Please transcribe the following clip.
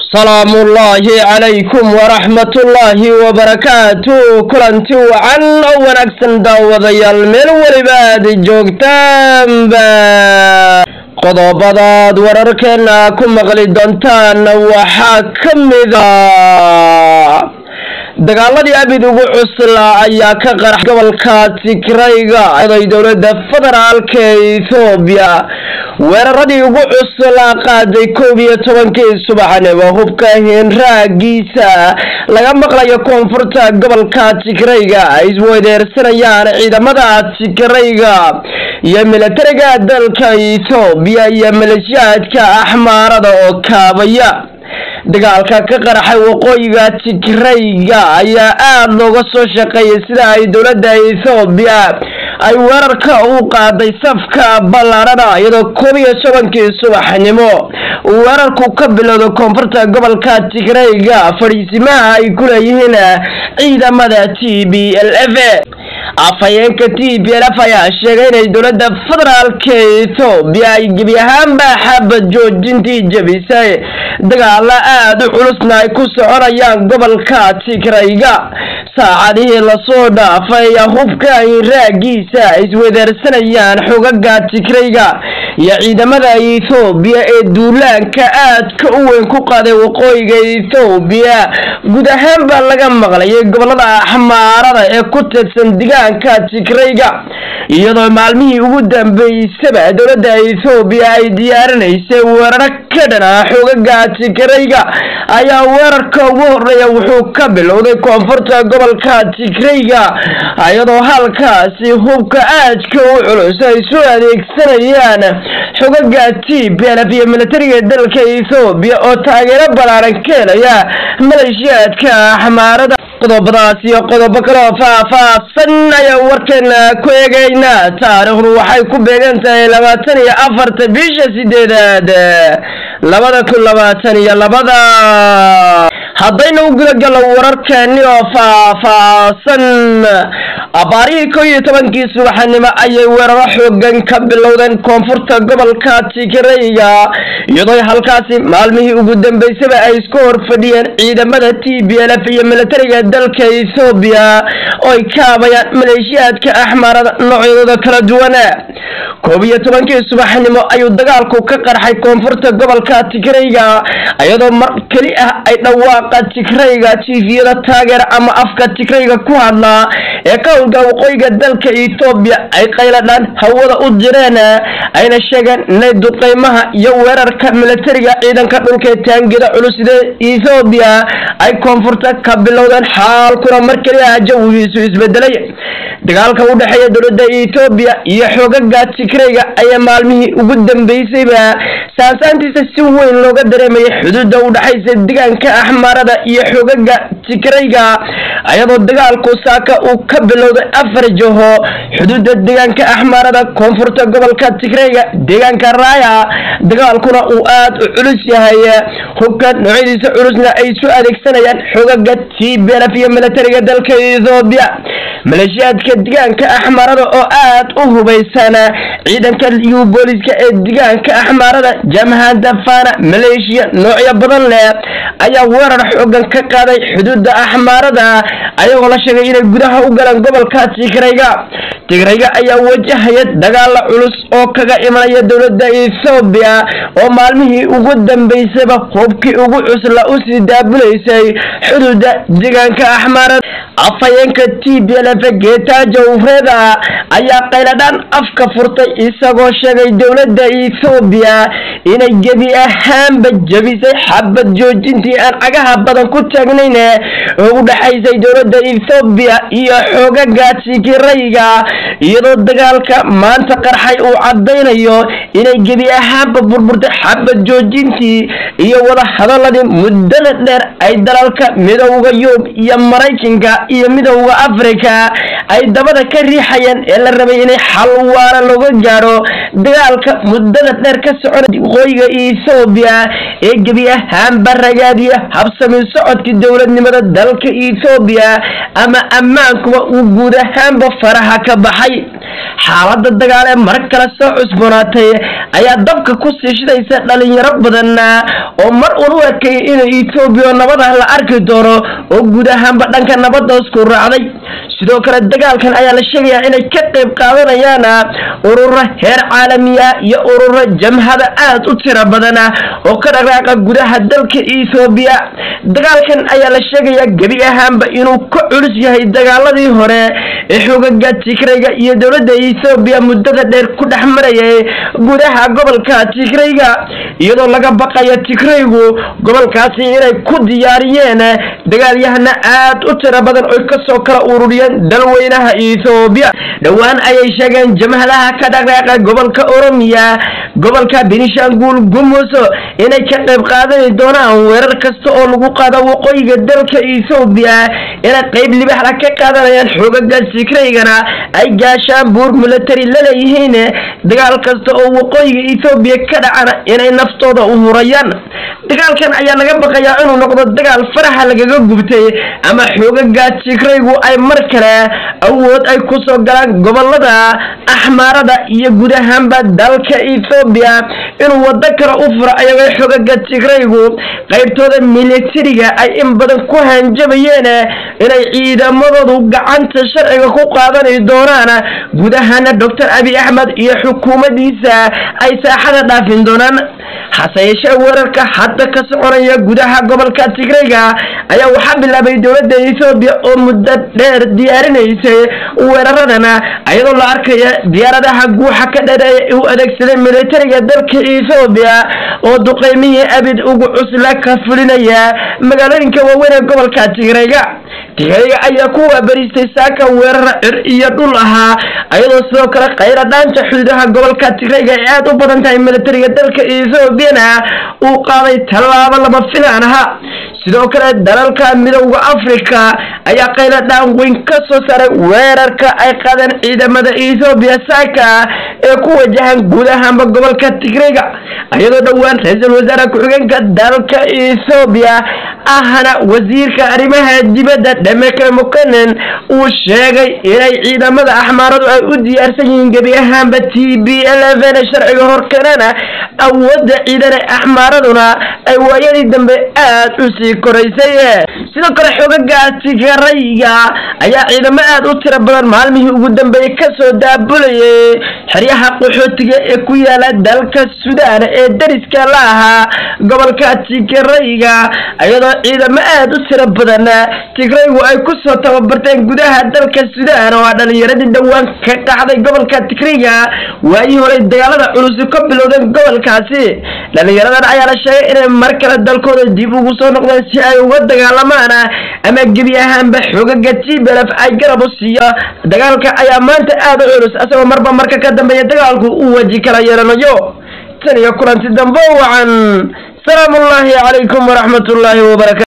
salaamuullaahi calaykum waraxmatullaahi wabarakaatu kulanti wacan oo wanaagsan daawadayaal meel weliba aad joogtaanba qodobadaad wararkeena ku maqli doontaan waxaa ka mida dagaaladii abid ugu cuslaa ayaa ka qarax gobolka tigrayga oday dowlada federaalka ethoobiya weeraradii ugu cuslaa qaaday koob iyo tobankii subaxnimo hubka hinraagiisa laga maqlayo koonfurta gobolka tigrayga ay isweydeersanayaan ciidamada tigrayga iyo milatariga dalka ethoobiya iyo maleeshiyaadka axmaarada oo kaabaya dagaalka ka qaraxay waqooyiga tigrayga ayaa aada looga soo shaqeeyay sida ay dowladda ethoobiya ay weerarka u qaaday safka ballaarhana iyadoo koob iyo tobankii subaxnimo uu weerarku ka bilowda koonfurta gobolka tigrayga fadhiisimaha ay ku leeyihiin ciidamada t b l f afhayeenka t b l f ayaa sheegay inay dowladda federaalka ethoobiya ay gebi ahaanba xabad joojintii jebisay dagaala aada u culusna ay ku soconayaan gobolka tigrayga saacadihii lasoo dhaafay hubka hinraagiisa ay isweydaarsanayaan xogaga tigrayga iyo ciidamada ethoobiya ee duulaanka aadka u weyn ku qaaday waqooyiga ethoobiya guud ahaan baa laga maqlayay gobolada axmaarada ee ku tirsan degaanka tigrayga iyadoo maalmihii ugu dambeysaba dowladda ethoobiya ay diyaarinaysay weeraro ka dhana xogaga tigrayga ayaa weerarka ugu horeeya wuxuu ka bilowday koonfurta gobolka tigrayga iyadoo halkaasi hubka aadka u culus ay soo adeegsanayaan xogaga t b l f iyo militariga dalka ethoobiya oo taageero ballaaran ka helaya maleeshiyaadka axmaarada qodobadaas iyo qodobo kaleo faah-faahsan ayaa warkeena ku eegaynaa taariikhdu waxay ku beegan tahay labaatan iyo afarta bisha sideedaad labada kun labaatan iyo labada haddayna u gudagalo wararkeeni oo faah-faahsan abaarihii kow iyo tobankii subaxnimo ayay weeraro xoogan ka bilowdeen koonfurta gobolka tigrayga iyadoo halkaasi maalmihii ugu dambeysaba ay isku hor fadhiyeen ciidamada t b l f iyo militariga dalka ethoobiya oo ay kaabayaan maleeshiyaadka axmaarada noocyadooda kala duwan koob iyo tobankii subaxnimo ayuu dagaalku ka qarxay koonfurta gobolka tigrayga iyadoo mar keli ah ay dhawaaqa tigrayga tifiyada taageera ama afka tigrayga ku hadlaa ee ka howlgala waqooyiga dalka ethoobiya ay qayladhaan hawada u direen ayna sheegeen inay duqeymaha iyo weerarka militariga ciidanka dhulka ee taangida culusida ethoobiya ay koonfurta ka bilowdeen xaalkuna mar keli ah jawigiisu isbedelay dagaalka u dhexeeya dowladda ethoobiya iyo xoogaga tigrayga ayaa maalmihii ugu dambeysayba saansaantiisa si weyn looga dareemayay xuduudda u dhexaysa degaanka axmaarada iyo xoogaga tigrayga ayadoo dagaalku saaka uu ka bilowday afar jaho xuduudda deegaanka axmaarada koonfurta gobolka tigrayga deegaanka raaya dagaalkuna uu aada u culus yahay hubka noocyadiisa culusna ay soo adeegsanayaan xoogaga t b l f iyo militariga dalka ethoobiya maleeshiyaadka degaanka axmaarada oo aada u hubaysan ciidanka liyu booliska ee degaanka axmaarada jamhada fana maleeshiya noocyo badan leh ayaa weerar xoogan ka qaaday xuduudda axmaarada ayagoo la sheegay inay gudaha u galaan gobolka tigrayga tigrayga ayaa wajahaya dagaala culus oo kaga imanaya dowladda ethoobiya oo maalmihii ugu dambeysaba hubkii ugu cusla usii daabulaysay xuduudda deegaanka axmaarada afhayeenka t b l f geetaajo ufreda ayaa qayladhaan afka furtay isagoo sheegay dowladda ethoobiya inay gebi ahaanba jebisay xabad joojintii aan cagaha badan ku taagnayn oo u dhexaysay dowladda ethoobiya iyo xoogaga tigrayga iyadoo dagaalka maanta qarxay uu caddaynayo inay gebi ahaanba burburtay xabad joojintii iyo wada hadaladii muddada dheer ay dalalka midowda yurub iyo maraykanka iyo midowda afrika ay dabada ka riixayeen ee la rabay inay xal waara looga gaadho dagaalka muddada dheer ka soconay waqooyiga ethoobiya ee gebi ahaanba ragaadiya habsami socodka dowladnimada dalka ethoobiya ama ammaankuba uu guud ahaanba faraha ka baxay xaalada dagaal ee mar kale soo cusboonaatay ayaa dabka ku sii shidaysa dhalinyaro badan oo mar uun u ekayay inay ethoobiya nabada la arki doono oo guud ahaanba dhanka nabadda isku raacday sidoo kale dagaalkan ayaa la sheegayaa inay ka qayb qaadanayaan ururo heer caalamiya iyo ururo jamhada aad u tiro badan oo ka dhaqaaqa gudaha dalka ethoobiya dagaalkan ayaa la sheegayaa gebi ahaanba inuu ka culus yahay dagaaladii hore ee xoogaga tigrayga iyo dowladda ethoobiya muddada dheer ku dhex marayay gudaha gobolka tigrayga iyadoo laga baqayo tigraygu gobolkaasi inay ku diyaariyeen dagaalyahana aad u tiro badan oy kasoo kala ururiyeen dalweynaha ethoobiya dhowaan ayay sheegeen jamhadaha ka dhaqdhaaqa gobolka oromiya gobolka benishangul gumus inay ka qayb qaadani doonaan weerar kasta oo lagu qaado waqooyiga dalka ethoobiya inay qayb libaxla ka qaadanayaan xoogaga tigraygana ay gaashaan buur military laleeyihiin dagaal kasta oo waqooyiga ethoobiya ka dhacana inay naftooda u hurayaan dagaalkan ayaa laga baqayaa inuu noqdo dagaal faraxa lagaga gubtay ama xoogaga tigraygu ay mar kale awood ay kusoo galaan gobolada axmaarada iyo guud ahaanba dalka ethoobiya inuu wado kale u furo ayagoo xoogaga tigraygu qaybtooda militariga ay in badan ku hanjabayeen inay ciidamadoodu gacanta sharciga ku qaadani doonaan guud ahaana doctor abi axmed iyo xukuumadiisa ay saaxada dhaafin doonaan hase yeeshee weerarka hadda ka soconaya gudaha gobolka tigrayga ayaa waxaa bilaabay dowladda ethoobiya oo muddo dheer diyaarinaysay weeraradana ayadoo la arkaya diyaaradaha guuxa ka dheereeya u adeegsaday militariga dalka ethoobiya oo duqeymihii abid ugu cusla ka fulinaya magaalooyinka waaweyn ee gobolka tigrayga tigrayga ayaa ku waabariistay saaka weerara cir iyo dhul ahaa ayadoo sidoo kale khayra dhaanta xuduudaha gobolka tigrayga ee aad u badan tahay militariga dalka ethoobiana uu qaaday tallaabo lama filaan aha sidoo kale dalalka midowda africa ayaa qayla dhaan weyn ka soo saaray weerarka ay qaadeen ciidamada ethoobiya saaka ee ku wajahan guud ahaanba gobolka tigrayga iyadoo dhowaan ra-iisul wasaare ku-xigeenka dalka ethoobiya ahna wasiirka arrimaha dibadda dhameke mukanen uu sheegay inay ciidamada axmaaradu ay u diyaarsan yihiin gebi ahaanba t b eleven sharciga horkeenana awoodda ciidane axmaaraduna ay waayadii dambe aad u sii koraysay sidoo kale xoogaga tigrayga ayaa ciidamo aad u tiro badan maalmihii ugu dambeeyey kasoo daabulayay xeryaha qaxootiga ee ku yaala dalka suudaan ee dariska la ahaa gobolka tigrayga iyadoo ciidamo aad u tiro badan tigraygu ay kusoo tababarteen gudaha dalka suudaan oo dhalinyaradii dhowaan ka qaxday gobolka tigrayga waayii horey dagaalada culusi ka bilowdeen gobolkaasi dhalinyaradan ayaa la sheegay inay mar kale dalkooda dib ugu soo noqdeen si ay uga dagaalamaan ama gebi ahaanba xoogaga tblf ay garab u siiyo dagaalka ayaa maanta aad u culus asagoo marba marka ka dambeeya dagaalku uu waji kala yeelanayo tan iyo kulanti dambe wacan salaamu ullaahi calaykum waraxmat ullaahi wabarakatu